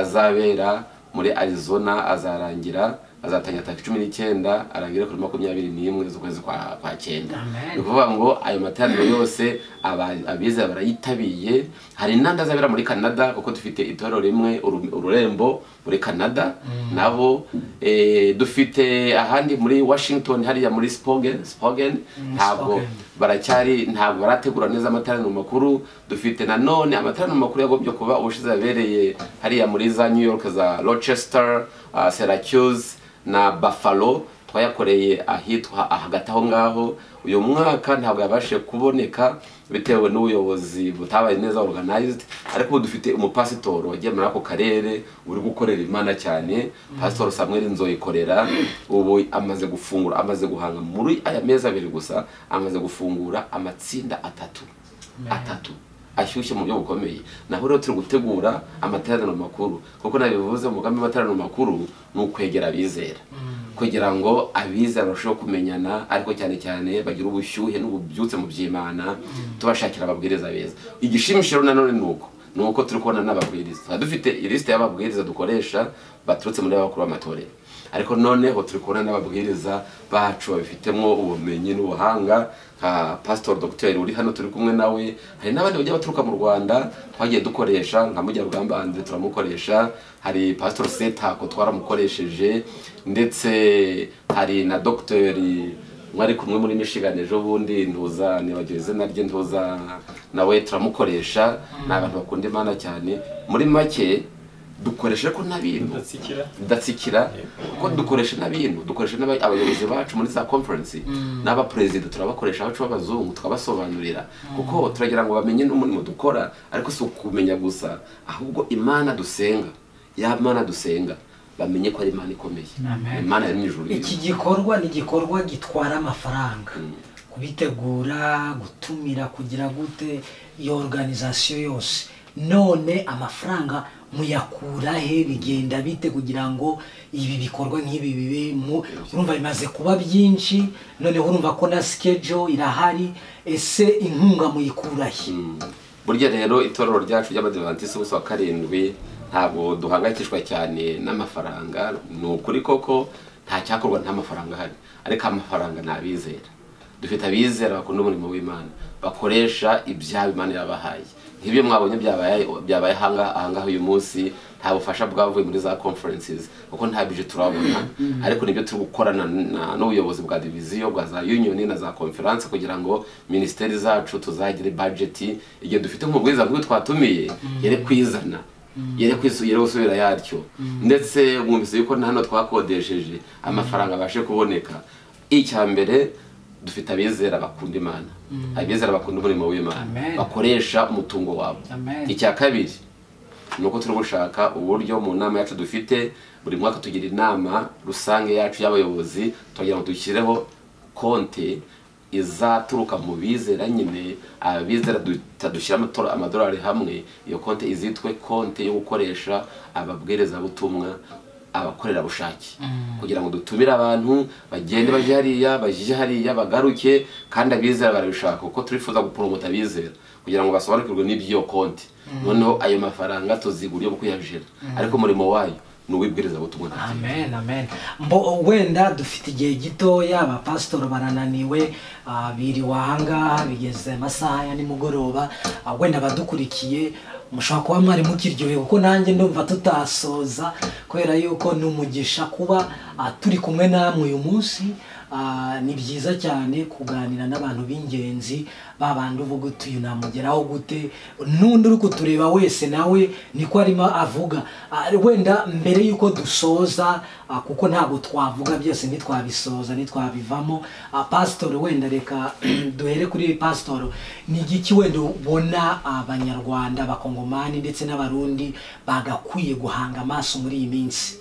nazabera muri Arizona azarangira azatangira tariki cumi n'icyenda arangire kuri makumyabiri n'imwe z'ukwezi kwa kwa cyenda Amen. ni ukuvuga ngo ayo materaniro yose aba- abize barayitabiye hari n'andi azabera muri canada kuko dufite itorero rimwe Uru- ururembo muri canada nabo eh, dufite ahandi muri washington hariya muri spogen spogen ntabwo Spoken. baracyari ntabwo barategura neza amateraniro makuru dufite nanone amateraniro makuru yagombye kuba ubushize yabereye hariya muri za new york za rochester uh, syracuse na buffalo twayakoreye ahitwa hagati aho ngaho uyu mwaka ntabwo yabashije kuboneka bitewe n'ubuyobozi butabaye neza organized ariko ubu dufite umupasitoro wagiye muri ako karere uri gukorera imana cyane pasitoro samuel nzoyikorera ubu amaze gufungura amaze guhanga muri aya mezi abiri gusa amaze gufungura amatsinda atatu atatu ashyushye mu buryo bukomeye naho rero turi gutegura amateraniro makuru kuko nabivuze umugambi w'amateraniro makuru ni ukwegera abizera kugira ngo abizera barusheho kumenyana ariko cyane cyane bagire ubushyuhe n'ububyutse mu by'imana tubashakira ababwiriza beza igishimishije nanone ni uko ni uko turi kubona n'ababwiriza tuba dufite ilisite y'ababwiriza dukoresha baturutse muri abakuru b'amatorero ariko noneho turi kubona n'ababwiriza bacu babifitemo ubumenyi n'ubuhanga nka pastor dogiteri uri hano turi kumwe nawe hari n'abandi bagiye baturuka mu rwanda twagiye dukoresha nka mujyarugamba andre turamukoresha hari pastor setako twaramukoresheje ndetse hari na dogiteri mwari kumwe muri michigan ejo bundi ntuza nibagiwe izina rye ntuza nawe turamukoresha ni abantu bakunda imana cyane muri make dukoresha ko n'abintu ndatsikira ndatsikira kuko dukoresha n'abintu dukoresha n'aba- abayobozi bacu muri za conference n'abaperezida turabakoresha abacu b'abazungu tukabasobanurira kuko turagira ngo bamenye n'umurimo dukora ariko si ukumenya gusa ahubwo imana dusenga ya mana dusenga bamenye ko ari imana ikomeye Amen. imana yari mu ijuru iki gikorwa ni igikorwa gitwara amafaranga kubitegura gutumira kugira gute iyo organization yose none amafaranga muyakura he bigenda bite kugira ngo ibi bikorwa nk'ibi bibe mu urumva bimaze kuba byinshi noneho urumva ko na schedule irahari ese inkunga muyikura he burya rero itorero ryacu ry'abadivantisiti bose wa karindwi ntabwo duhangayikishwa cyane n'amafaranga ni ukuri koko nta cyakorwa nta mafaranga ahari ariko amafaranga ni abizera dufite abizera bakunda umurimo w'imana bakoresha ibyabo imana yabahaye nk'ibyo mwabonye byabaye byabaye ahanga- ahangaha uyu munsi nta bufasha bwavuye muri za conferences kuko nta bije turabona ariko nibyo turi gukorana na- n'ubuyobozi bwa diviziyo bwa za union na za conference kugira ngo minisiteri zacu tuzagire budget igihe dufite nk'ubwiza bw'ibyo twatumiye yere kwizana yere kwisu- yere gusubira yaryo ndetse mwumvise yuko na hano twakodesheje amafaranga abashe kuboneka icya mbere dufite abizera bakunda imana abizera bakunda umurimo w'imana Amen. bakoresha umutungo wabo Amen. icya kabiri ni uko turi gushaka uburyo mu nama yacu dufite buri mwaka tugira inama rusange yacu y'abayobozi tugira ngo dushyireho konti izaturuka mu bizera nyine abizera dushyira amadolari hamwe iyo konti izitwe konti yo gukoresha ababwirizabutumwa abakorerabushake kugira ngo dutumire abantu bagende bajye hariya bajye hariya bagaruke kandi abizera barabishaka kuko turifuza guporomota abizera kugira ngo basobanukirwe n'iby'iyo konti noneho ayo mafaranga tuzi uburyo bwo kuyajira ariko umurimo wayo ni uw'ibwirizabutumwa na byiza. amen amen mbo wenda dufite igihe gitoya abapasitori barananiwe ah, biriwe ahangaha bigeze amasaha ya nimugoroba ah, wenda abadukurikiye mushobora kuba mwari mukiryohewe kuko nanjye ndumva tutasoza kubera yuko ni umugisha kuba ah, turi kumwe namwe uyu munsi Ah, ni byiza cyane kuganira n'abantu b'ingenzi babandi uvuga uti uyu namugeraho gute n'undi uri kutureba wese nawe niko arimo avuga Ah, wenda mbere y'uko dusoza ah, kuko ntabwo twavuga byose ntitwabisoza ntitwabivamo Ah, pasitori wenda reka duhere kuri pasitori ni igiki wenda ubona abanyarwanda abakongomani ndetse n'abarundi bagakwiye guhanga amaso muri iyi minsi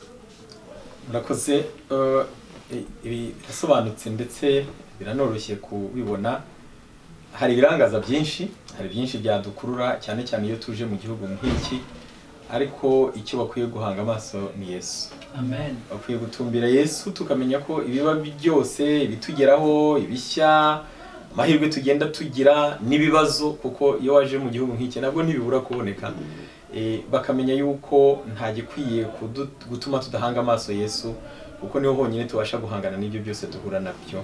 murakoze eh, ibi birasobanutse ndetse biranoroshye kubibona hari ibirangaza byinshi hari byinshi byadukurura cyane cyane iyo tuje mu gihugu nk'iki ariko icyo bakwiye guhanga amaso ni yesu amen bakwiye gutumbira yesu tukamenya ko ibiba byose ibitugeraho ibishya amahirwe tugenda tugira n'ibibazo kuko iyo waje mu gihugu nk'iki nabwo ntibibura kuboneka Eh, bakamenya yuko nta gikwiye kudu- gutuma tudahanga amaso yesu kuko niho honyine tubasha guhangana n'ibyo byose duhura nabyo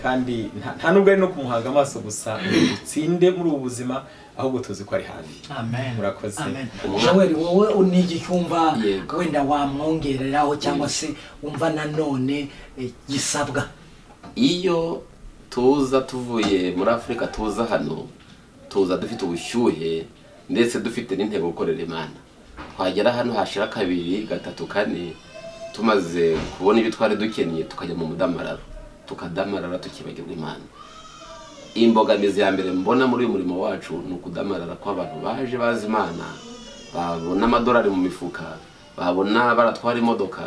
kandi nta- nta nubwo ari no kumuhanga amaso gusa ngo dutsinde muri ubu buzima ahubwo tuzi ko ari hafi amen Murakoze. amen Ubu- joel wowe ni igicyumba Yego. wenda wamwongereraho cyangwa se wumva nanone eh, gisabwa iyo tuza tuvuye muri afurika tuza hano tuza dufite ubushyuhe ndetse dufite n'intego gukorera imana twagera hano hashira kabiri gatatu kane tumaze kubona ibyo twari dukeneye tukajya mu mudamararo tukadamarara tukibagirwa imana imbogamizi ya mbere mbona muri uyu murimo wacu ni ukudamarara kw'abantu baje bazi imana babona amadolari mu mifuka babona baratwara imodoka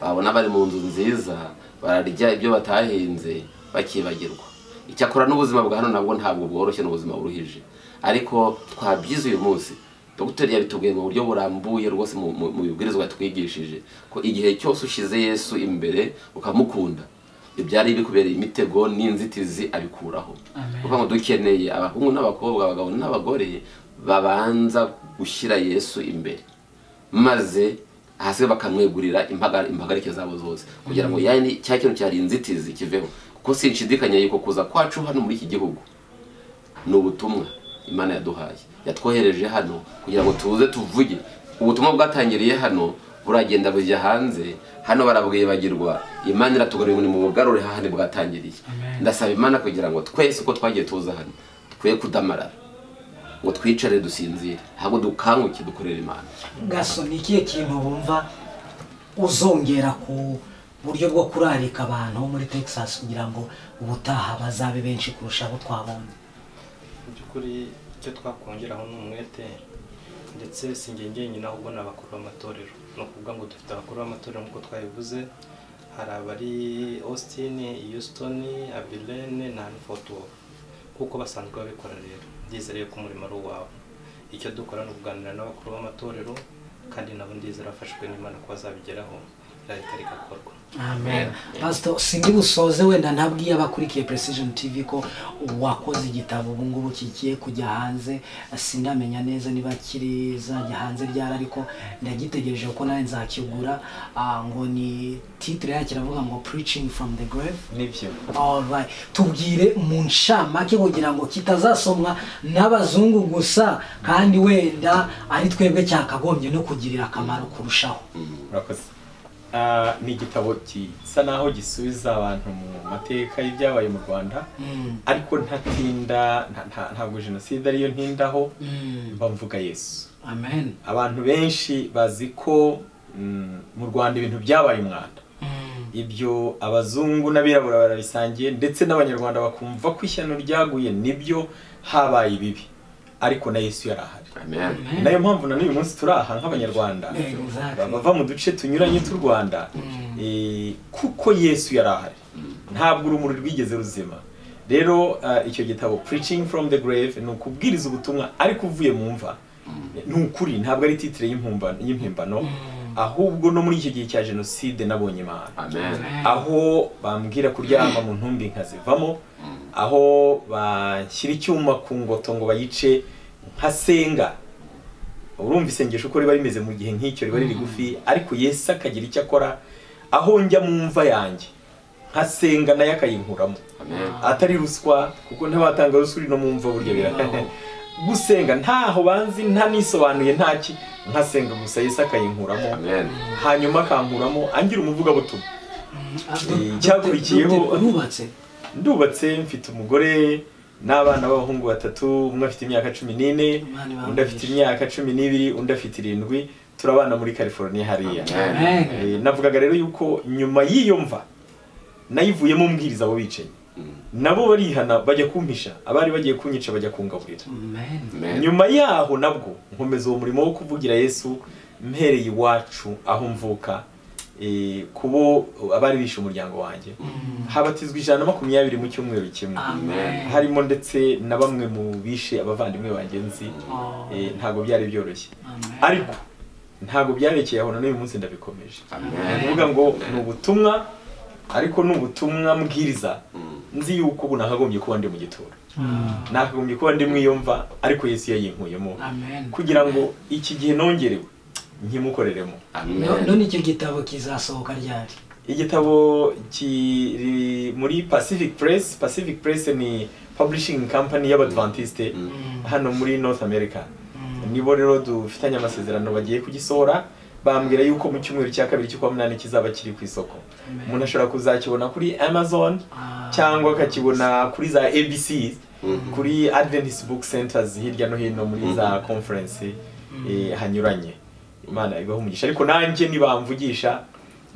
babona bari mu nzu nziza bararya ibyo batahinze bakibagirwa icyakora n'ubuzima bwa hano nabwo ntabwo bworoshye n'ubuzima buruhije ariko twabyize uyu munsi dogiteri yabitubwiye mu buryo burambuye rwose mu- mu mu bibwirizwa yatwigishije ko igihe cyose ushyize yesu imbere ukamukunda ibyari bikubereye imitego n'inzitizi abikuraho kuko ngo dukeneye abahungu n'abakobwa abagabo n'abagore babanza gushyira yesu imbere maze hasi bakamwegurira impaga- impagarike zabo zose kugira ngo yani cya kintu cyari inzitizi kiveho kuko sinshidikanya yuko kuza kwacu hano muri iki gihugu ni ubutumwa imana yaduhaye yatwohereje hano kugira ngo tuze tuvuge ubutumwa bwatangiriye hano buragenda bujya hanze hano barabwibagirwa imana iratugarura mu bugarure hahandi bwatangiriye ndasaba imana kugira ngo twese uko twagiye tuza hano twe kudamarara ngo twicare dusinzire ahubwo dukanguke dukorere imana gaso ni ikihe kintu wumva uzongera ku buryo bwo kurarika abantu bo muri texas kugira ngo ubutaha bazabe benshi kurusha abo twabonye mu by'ukuri icyo twakongeraho ni umwete ndetse si njye njyenyine ahubwo ni abakuru b'amatorero ni ukuvuga ngo dufite abakuru b'amatorero nk'uko twabivuze hari abari austin houston abilene na hanfordwell kuko basanzwe babikora rero ndizera yuko umurimo ari uwawe icyo dukora ni ukuganira n'abakuru b'amatorero kandi nabo ndizera afashwe n'imana ko bazabigeraho irahita rigakorwa amen pastor sindi busoze wenda ntabwiye abakurikiye precision tv ko wakoze igitabo ubu ngubu kigiye kujya hanze sindamenya neza niba kirizajya hanze ryari ariko ndagitegereje kuko nawe nzakigura Ah, ngo ni titre yacyo iravuga ngo preaching from the grave nibyo Alright. tubwire mu nshamake kugira ngo kitazasomwa n'abazungu gusa kandi wenda ari twebwe cyakagombye no kugirira akamaro kurushaho murakoze Ah, ni igitabo gisa naho gisubiza abantu mu mateka y'ibyabaye mu rwanda Mm. ariko ntatinda nta- nta- ntabwo jenoside ariyo ntindaho Mm. mba mvuga yesu amen abantu benshi bazi ko mm, mu rwanda ibintu byabaye umwanda Mm. ibyo abazungu n'abirabura barabisangiye ndetse n'abanyarwanda bakumva ko ishyano ryaguye nibyo habaye ibibi ariko na yesu yari ahari amen Amen. nayo mpamvu na n'uyu munsi turi aha nk'abanyarwanda Exactly. bava mu duce tunyuranye tw'u rwanda eh, kuko yesu yari ahari ntabwo urumuri rwigeze ruzima rero ah, icyo gitabo preaching from the grave ni ukubwiriza ubutumwa ariko uvuye mu mva ni ukuri ntabwo ari titire y'impumbano- y'impimbano ahubwo no muri icyo gihe cya jenoside nabonye imana amen aho bambwira kuryama mu ntumbi nkazivamo aho bashyira icyuma ku ngoto ngo bayice nkasenga urumva isengesho uko riba rimeze mu gihe nk'icyo riba riri gufi ariko yesu akagira icyo akora aho njya mu mva yanjye nkasenga nayo akayinkuramo amen atari ruswa kuko ntabatanga ruswa uri no mu mva burya birakaho gusenga ntaho banzi ntanisobanuye ntaki nkasenga gusa yesu akayinkuramo amen hanyuma akankuramo angira umuvugabutumwa icyakurikiyeho- nubatse ndubatse mfite umugore n'abana b'abahungu batatu umwe afite imyaka cumi n'ine Imana ibahe undi afite umugisha. imyaka cumi n'ibiri undi afite irindwi turabana muri california hariya amen Eh, navugaga rero yuko nyuma y'iyo mva nayivuyemo umbwiriza abo bicanyi nabo barihana bajya kumpisha abari bagiye kunyica bajya kungaburira amen nyuma yaho nabwo nkomeza uwo murimo wo kuvugira yesu mpereye iwacu aho mvuka eh, ku bo abari bishe umuryango wanjye habatizwa ijana na makumyabiri mu cyumweru kimwe Amen. harimo ndetse na bamwe mu bishe abavandimwe banjye nzi eh, ntago byari byoroshye ariko ntago byarekeye aho na n'uyu munsi ndabikomeje ni amen ukuvuga ngo ni ubutumwa ariko ni ubutumwa mbwiriza nzi yuko ubu nakagombye kuba ndi mu gituro nakagombye kuba ndi mu iyo mva ariko yesu yayinkuyemo kugira ngo iki gihe nongerewe nkimukoreremo amen none icyo gitabo kizasohoka ryari igitabo kiri muri pacific press pacific press ni publishing company y'abadventiste hano muri north america nibo rero dufitanye amasezerano bagiye kugisohora bambwira yuko mu cyumweru cya kabiri cy'ukwa munani kizaba kiri ku isoko umuntu ashobora kuzakibona kuri amazon cyangwa akakibona kuri za abc kuri adventist book centers hirya no hino muri za conference eh, hanyuranye imana ibaho umugisha ariko nanjye nibamvugisha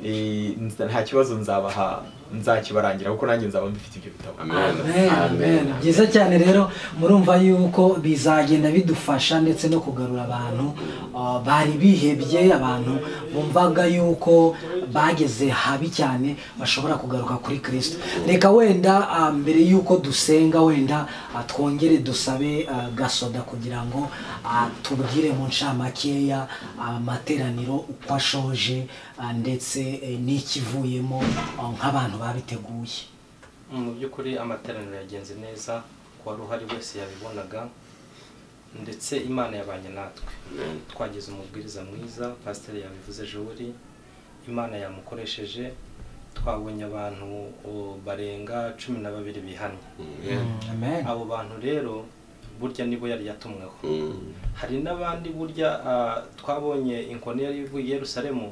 eh, nza- nta kibazo nzabaha nzakibarangira kuko nanjye nzaba mbifite ibyo bitabo amen amen byiza cyane rero murumva yuko bizagenda bidufasha ndetse no kugarura abantu uh, bari bihebye abantu bumvaga yuko bageze habi cyane bashobora kugaruka kuri kirisito reka wenda uh, mbere yuko dusenga wenda uh, twongere dusabe uh, gasoda kugira ngo uh, tubwire mu ncamakeya uh, amateraniro uko ashoje uh, ndetse eh, n'ikivuyemo uh, nk'abantu babiteguye mu by'ukuri amateraniro yagenze neza ku wari uhari wese yabibonaga ndetse imana yabanye natwe twagize umubwiriza mwiza pasiteri yabivuze joweli imana yamukoresheje twabonye abantu o, barenga cumi na babiri bihannye amen abo bantu rero burya nibo yari yatumweho Mm. hari n'abandi burya ah, twabonye inkoni yari ivuye i yerusalemu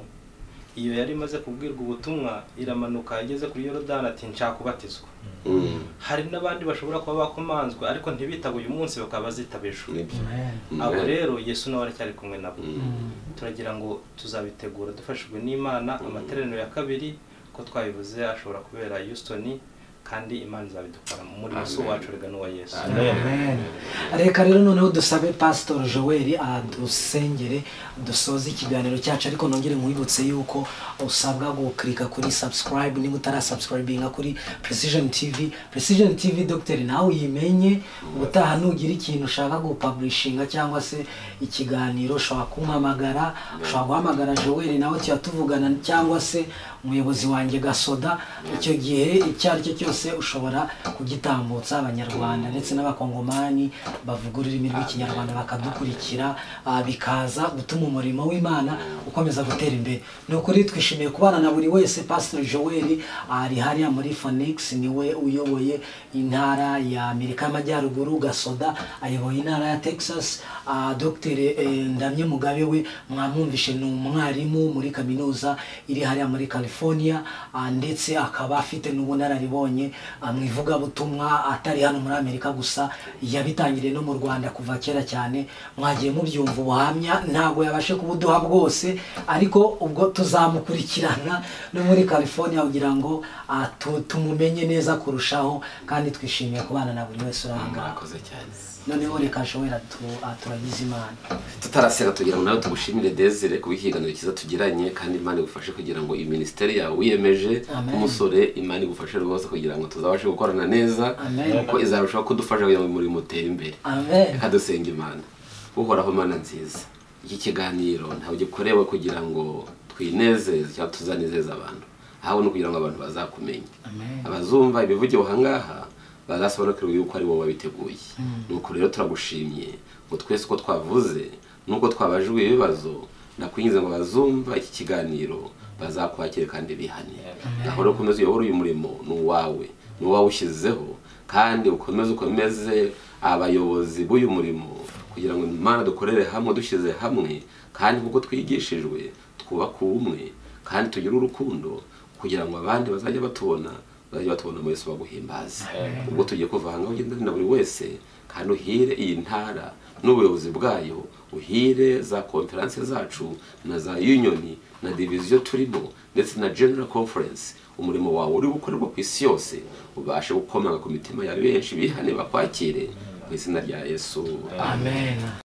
iyo yari imaze kubwirwa ubutumwa iramanuka igeze kuri yorodani ati nshaka kubatizwa Mm. hari n'abandi bashobora kuba bakomanzwe ariko ntibitabe uyu munsi bakaba bazitaba ejo Nibyo. amen abo Amen. rero yesu nawe aracyari kumwe nabo Mm. turagira ngo tuzabitegura dufashijwe n'imana amateraniro ya kabiri ko twabivuze ashobora kubera houston kandi imana izabidukora muri musi wacu rega n'uwa yesu Amen. reka rero noneho dusabe pasitori joel adusengere dusoze ikiganiro cyacu ariko nongere nkwibutse yuko usabwa gukirika kuri subscribe niba utarasubscribinga kuri precision tv precision tv dogiteri nawe uyimenye ubutaha nugira ikintu ushaka gupublishinga cyangwa se ikiganiro ushobora kumpamagara ushobora guhamagara joel nawe tuba tuvugana cyangwa se umuyobozi wanjye gasoda icyo gihe icyo ari cyo cyose ushobora kugitambutsa abanyarwanda ndetse n'abakongomani bavuga ururimi rw'ikinyarwanda bakadukurikira ah, bikaza gutuma umurimo w'imana ukomeza gutera imbere ni ukuri twishimiye kubana na buri wese pasiteri joel ari hariya muri phoenix niwe uyoboye intara ya amerika y'amajyaruguru gasoda ayoboye intara ya texas Ah, dr ndamye mugabe we mwamwumvishe ni umwarimu muri kaminuza iri hariya muri california ah, ndetse akaba afite n'ubunararibonye ah, mu ivugabutumwa atari hano muri amerika gusa yabitangiriye no mu rwanda kuva kera cyane mwagiye mubyumva ubuhamya ntabwo yabashe kubuduha bwose ariko ubwo tuzamukurikirana no muri california kugira ngo ah, tu- tumumenye neza kurushaho kandi twishimiye kubana na buri wese uri aha ngaha mwakoze cyane noneho reka ashobora turagize imana tutarasenga tugira ngo nawe tugushimire desire kuba ihiganiro cyiza tugiranye kandi imana igufashe kugira ngo minisiteri yawe wiyemeje Amen. nk'umusore imana igufashe rwose kugira ngo tuzabashe gukorana neza Amen. kuko izarushaho kudufasha kugira ngo umurimo utere imbere amen reka dusenga imana uhoraho mana nziza iki kiganiro ntabwo gikorewe kugira ngo twinezeze cyangwa tuzanezeze abantu ahubwo ni ukugira ngo abantu bazakumenye abazumva ibivugiwe aha ngaha bazasobanukirwa yuko ari wowe wabiteguye nuko rero turagushimye ngo twese uko twavuze nuko twabajijwe ibibazo ndakwinjiza ngo bazumva iki kiganiro bazakwakire kandi bihane naho rero ukomeze uyobore uyu murimo ni uwawe ni uwawe ushyizeho kandi ukomeze ukomeze abayobozi b'uyu murimo kugira ngo imana dukorere hamwe dushyize hamwe kandi nk'uko twigishijwe twubake ubumwe kandi tugire urukundo kugira ngo abandi bazajye batubona bazajya batubona muri Yesu baguhimbaze ubwo tugiye kuva aha ngaho ugenda na buri wese kandi uhire iyi ntara n'ubuyobozi bwayo uhire za konferanse zacu na za unioni na diviziyo turimo ndetse na general conference umurimo wawe uri gukorerwa ku isi yose ubashe gukomanga ku mitima ya benshi bihane bakwakire mu izina rya yesu amen